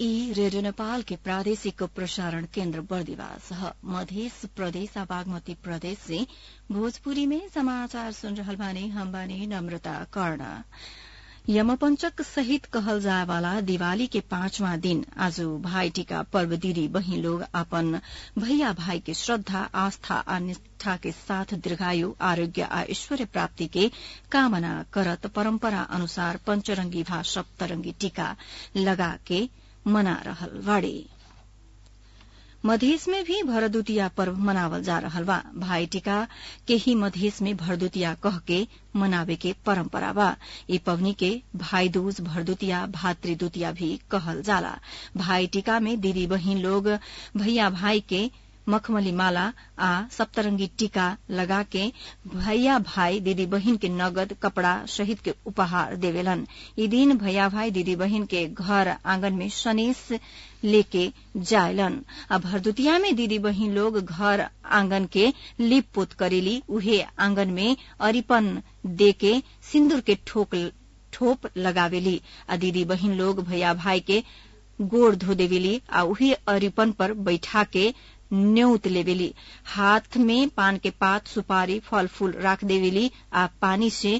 ई रेडियो नेपाल के प्रादेशिक प्रसारण केन्द्र बर्दिवास मध्य प्रदेश आ बागमती प्रदेश से भोजपुरी में समाचार सुन रहल बानी हम बानी नम्रता कर्ण यमपंचक सहित कहल जाए वाला दिवाली के पांचवा दिन आज भाई टीका पर्व दीदी बहिन लोग अपन भैया भाई के श्रद्धा आस्था आ निष्ठा के साथ दीर्घायु आरोग्य आ ऐश्वर्य प्राप्ति के कामना करत परम्परा अनुसार पंचरंगी भा सप्तरंगी टीका लगा के मना रहल बाड़े मधेश में भी भरदुतिया पर्व मनावल जा रहल बा भाई टीका के ही मधेश में भरदुतिया कह के मनावे के परंपरा बा ई पवनी के भाई दूज भरदुतिया भातृदुतिया भी कहल जाला भाई टीका में दीदी बहिन लोग भैया भाई के मखमली माला आ सप्तरंगी टीका लगा के भैया भाई दीदी बहिन के नगद कपड़ा सहित के उपहार देवेलन ई दिन भैया भाई दीदी बहिन के घर आंगन में सनेस लेके जायलन आ भरदुतिया में दीदी बहिन लोग घर आंगन के लिप पोत करेली उहे आंगन में अरिपन देके सिंदूर के ठोक ठोप लगावेली आ दीदी बहिन लोग भैया भाई के गोड़ धो देवेली आ उही अरिपन पर बैठा के न्यौत लेवेली हाथ में पान के पात सुपारी फल फूल राख देवेली आ पानी से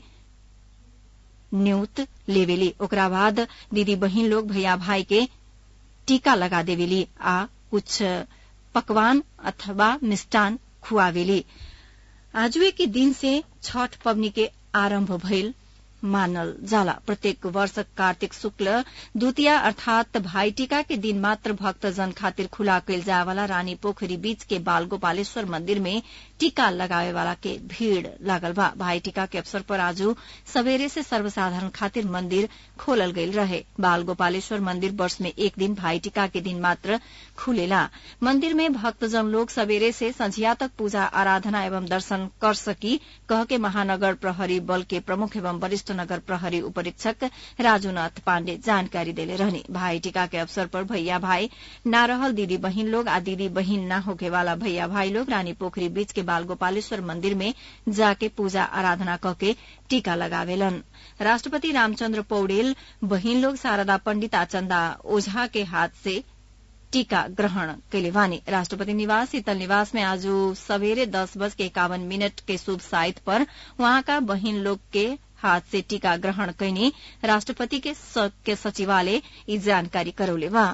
न्यौत लेवेली ओकरा बाद दीदी बहिन लोग भैया भाई के टीका लगा देवेली आ कुछ पकवान अथवा मिष्टान खुआवेली आजुए के दिन से छठ पवनी के आरंभ भइल मानल जाला प्रत्येक वर्ष कार्तिक शुक्ल द्वितीया अर्थात भाई टीका के दिन मात्र भक्तजन खातिर खुला कैल जाए वाला रानी पोखरी बीच के बाल गोपालेश्वर मंदिर में टीका लगावे वाला के भीड़ लागल बा भाई टीका के अवसर पर आज सवेरे से सर्वसाधारण खातिर मंदिर खोलल गईल रहे बाल गोपालेश्वर मंदिर वर्ष में एक दिन भाई टीका के दिन मात्र खुलेला मंदिर में भक्तजन लोग सवेरे से संझिया तक पूजा आराधना एवं दर्शन कर सकी कह के महानगर प्रहरी बल के प्रमुख एवं वरिष्ठ नगर प्रहरी उपरीक्षक राजूनाथ पाण्डे जानकारी देले रहने भाई टीका के अवसर पर भैया भाई ना रहल दीदी बहिन लोग आ दीदी बहिन ना होके वाला भैया भाई लोग रानी पोखरी बीच के बाल गोपालेश्वर मंदिर में जाके पूजा आराधना करके टीका लगावेलन राष्ट्रपति रामचंद्र पौडेल बहिन लोग शारदा पंडित आ चंदा ओझा के हाथ से टीका ग्रहण कैले वानी राष्ट्रपति निवास शीतल निवास में आज सवेरे दस बज के इक्यावन मिनट के शुभ साइत पर वहां का बहिन लोग के हाथ से टीका ग्रहण कैनी राष्ट्रपति के, के सचिवालय ई जानकारी करौले बा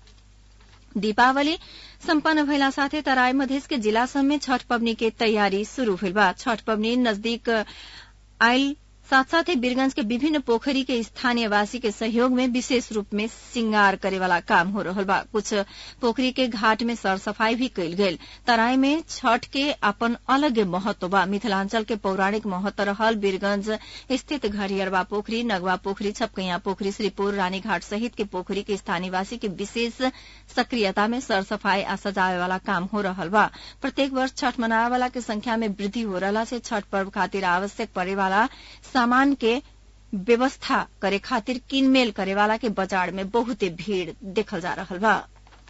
दीपावली सम्पन्न भइला साथै तराई मधेस के जिला सब में छठ पवनी के तैयारी शुरू भइल बा छठ पवनी नजदीक आयल साथ साथ ही बीरगंज के विभिन्न पोखरी के स्थानीय वासी के सहयोग में विशेष रूप में श्रृंगार करे वाला काम हो रहा बा कुछ पोखरी के घाट में सर सफाई भी कैल गेल तराई में छठ के अपन अलग महत्व बा मिथिलांचल के पौराणिक महत्व रहल बीरगंज स्थित घड़ियरवा पोखरी नगवा पोखरी छपकैया पोखरी श्रीपुर रानीघाट सहित के पोखरी के स्थानीय वासी के विशेष सक्रियता में सर सफाई आ सजावे वाला काम हो रहा बा प्रत्येक वर्ष छठ मनावे वाला के संख्या में वृद्धि हो रहा से छठ पर्व खातिर आवश्यक पड़े वाला सामान के व्यवस्था करे खातिर किनमेल करे वाला के बाजार में बहुते भीड़ देखल जा रहा बा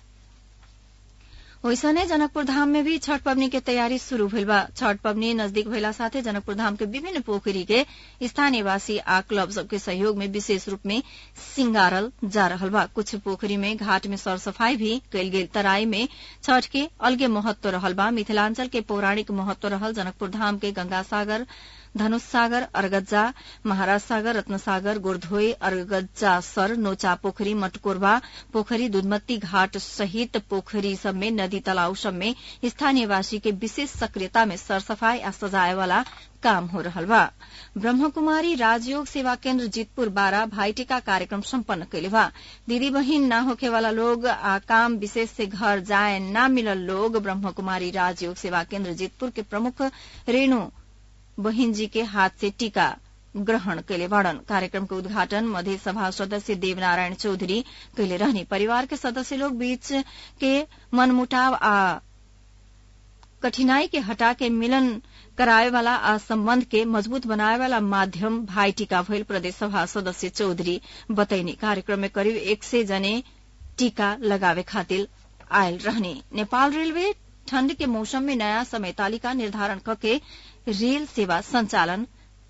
वैसने जनकपुर धाम में भी छठ पवनी के तैयारी शुरू भइल बा छठ पवनी नजदीक भइला साथे जनकपुर धाम के विभिन्न पोखरी के स्थानीय वासी आ क्लब सबके सहयोग में विशेष रूप में सिंगारल जा रहल बा कुछ पोखरी में घाट में सर सफाई भी कैल गेल तराई में छठ के अलगे महत्व रहल बा मिथिलांचल के पौराणिक महत्व रहल जनकपुर धाम के गंगा सागर धनुष सागर अरगज्जा महाराज सागर रत्नसागर गोरधोई अरगज्जा सर नोचा पोखरी मटकोरबा पोखरी दुधमती घाट सहित पोखरी सब में नदी तालाब सब में स्थानीय वासी के विशेष सक्रियता में सरसफाई आ सजाए वाला काम हो रहा बा ब्रह्मकुमारी राजयोग सेवा केन्द्र जीतपुर बारह भाईटिका कार्यक्रम सम्पन्न कैले बा दीदी बहिन न होखे वाला लोग आ काम विशेष से घर जाए न मिलल लोग ब्रह्मकुमारी राजयोग सेवा केन्द्र जीतपुर के प्रमुख रेणु बहिन जी के हाथ से टीका ग्रहण कैले बाड़न कार्यक्रम के उद्घाटन मध्य सभा सदस्य देवनारायण चौधरी कैले रहने परिवार के सदस्य लोग बीच के मनमुटाव आ कठिनाई के हटा के मिलन कराए वाला आ संबंध के मजबूत बनाए वाला माध्यम भाई टीका भइल प्रदेश सभा सदस्य चौधरी बतैनी कार्यक्रम में करीब एक सय जने टीका लगावे खातिर आयल रहने नेपाल रेलवे ठंड के मौसम में नया समय तालिका निर्धारण करके रेल सेवा संचालन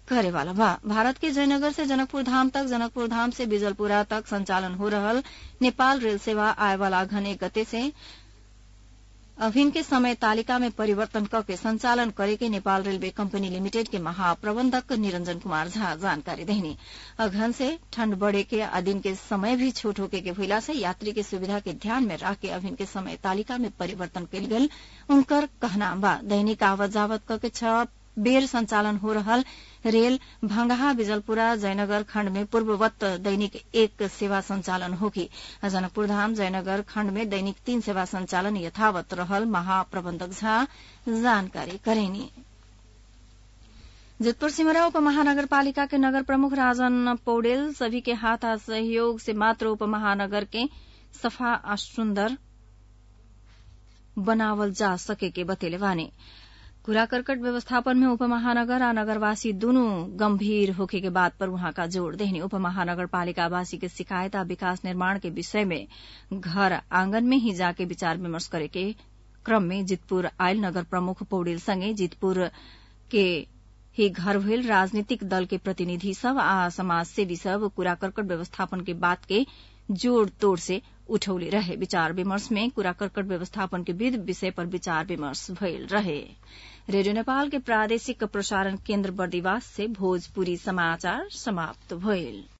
करे वाला बा भारत के जयनगर से जनकपुर धाम तक जनकपुर धाम से बिजलपुरा तक संचालन हो रहल नेपाल रेल सेवा आए वाला अघन एक गते से अभिन के समय तालिका में परिवर्तन करके संचालन करे के नेपाल रेलवे कंपनी लिमिटेड के महाप्रबंधक निरंजन कुमार झा जानकारी देनी अघन से ठंड बढ़े के आ दिन के समय भी छोट होके के भइला से यात्री के सुविधा के ध्यान में रख के अभिन के समय तालिका में परिवर्तन कल गेल उनकर कहना बा दैनिक आवत जावत करके छह बेर संचालन हो रहल रेल भंगहा बिजलपुरा जयनगर खण्ड में पूर्ववत दैनिक एक सेवा संचालन होगी जनकपुर धाम जयनगर खण्ड में दैनिक तीन सेवा संचालन यथावत रहल महाप्रबंधक झा जानकारी करेनी जितपुर सिमरा उप महानगरपालिका के नगर प्रमुख राजन पौडेल सभी के हाथ आ सहयोग से मात्र उप महानगर के सफा आ सुन्दर बनावल जा सके के बतेले बानी कूड़ा करकट व्यवस्थापन में उप महानगर आ नगरवासी दुनू गंभीर होखे के बात पर वहां का जोड़ देहनी उप महानगर पालिकावासी के शिकायत आ विकास निर्माण के विषय में घर आंगन में ही जाके विचार विमर्श करे के क्रम में जितपुर आयल नगर प्रमुख पौडेल संगे जितपुर के ही घर भेल राजनीतिक दल के प्रतिनिधि सब आ समाज सेवी सब कूड़ा करकट व्यवस्थापन के बात के जोड़ तोड़ से उठौले रहे विचार विमर्श में कूड़ा करकट व्यवस्थापन के विविध विषय पर विचार विमर्श भइल रहे रेडियो नेपाल के प्रादेशिक प्रसारण केन्द्र बर्दिवास से भोजपुरी समाचार समाप्त भइल